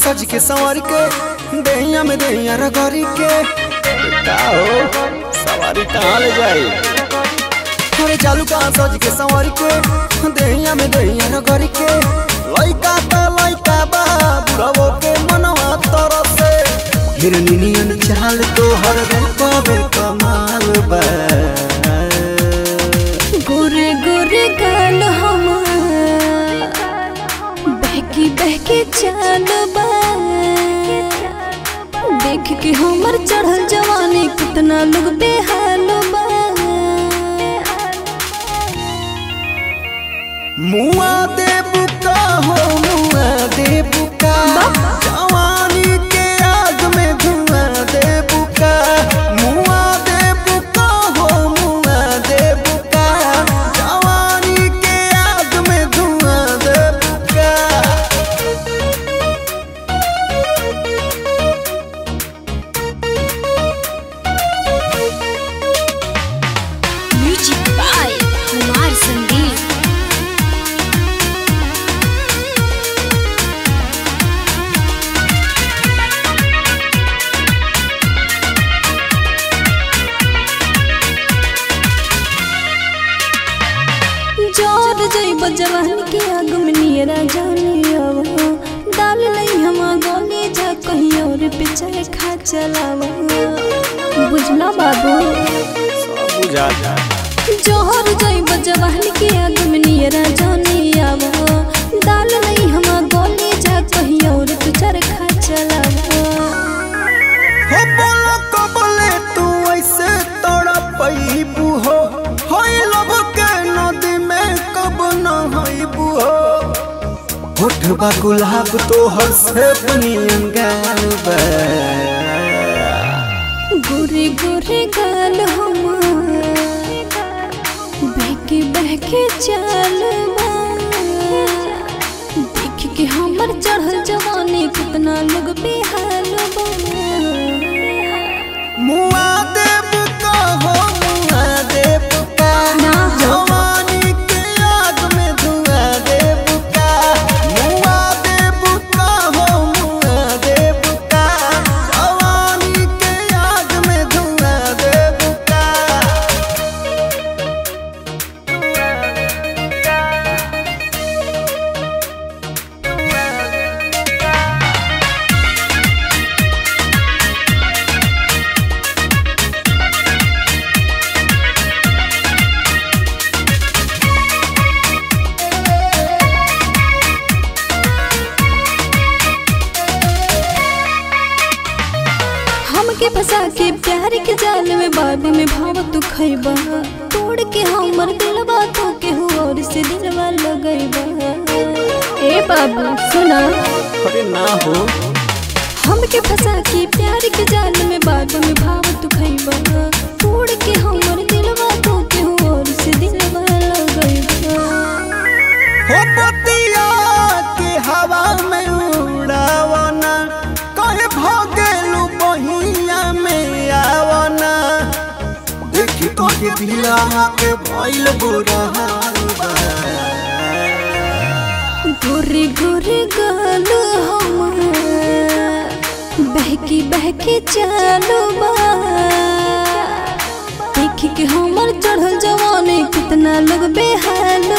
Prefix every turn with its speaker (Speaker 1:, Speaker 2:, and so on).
Speaker 1: सज के संवर के दैया में दैया रगड़ी के का हो सवारी कहाँ ले जाई अरे चालू कहाँ सज के संवर के दैया में दैया रगड़ी के लइका त लइका बा बुढ़ावो के मनवा तरसे हिरनी नियन चाल तो हर रूपवे कमाल बा
Speaker 2: गोरे गोरे गाल हमार बहकी बहकी चाल बा देख के हमर चढ़ल जवानी कितना लोग बेहाल बा
Speaker 1: मुआ दे बुका हो मुआ दे बुका जवानी के आग में धुआं दे बुका मुआ दे बुका हो मुआ दे बुका जवानी के आग में धुआं दे बुका
Speaker 2: म्यूजिक बाय कुमार संदीप जोर जइब जवान के आग में नियरा जाने अब डाल लई हम गोली जा कहीं और पे चाहे खा चलावा बुझला बाबू
Speaker 1: सब बुझाता
Speaker 2: जोहर जइब जवान के आग में नियरा जाने अब डाल लई हम गोली जा कहीं और पे चाहे खा चलावा
Speaker 1: हो बोलो कबले तू ऐसे तोड़ा पैबू हो होई लब के नदी में कब न होइबू हो होठबा गुलाब तो हर से बनियन गाल बा
Speaker 2: गोरे गोरे गाल हमार बहके बहके चाल बा। देख के हमर चढ़ल जवानी कितना लोग बेहाल बा
Speaker 1: मुआ देव का हो मुआ देव का
Speaker 2: ना हो।
Speaker 1: जवानी के आग में धुआं देव का मुआ देव का हो मुआ देव का जवानी के आग में धुआं देव का
Speaker 2: हमके फंसा के प्यार के जाल में बाद में भाव तू खैबा तोड़ के हमर दिलवा तो के हो और से दिलवा लगैबा ए बाबू सुना
Speaker 1: अरे ना हो
Speaker 2: हमके फंसा के प्यार के जाल में बाद में भाव तू खैबा तोड़ के हमर दिलवा तो के हो और से दिलवा लगैबा
Speaker 1: हो पतिया के हवा में उड़ावना कहे भगेलू बहिया में आवना देखी तो के दिला के भइल बुरा हाल बा
Speaker 2: गोरे गोरे गाल हमार बहकी बहकी चालू बा देख के हमर चढ़ल जवानी कितना लोग बेहाल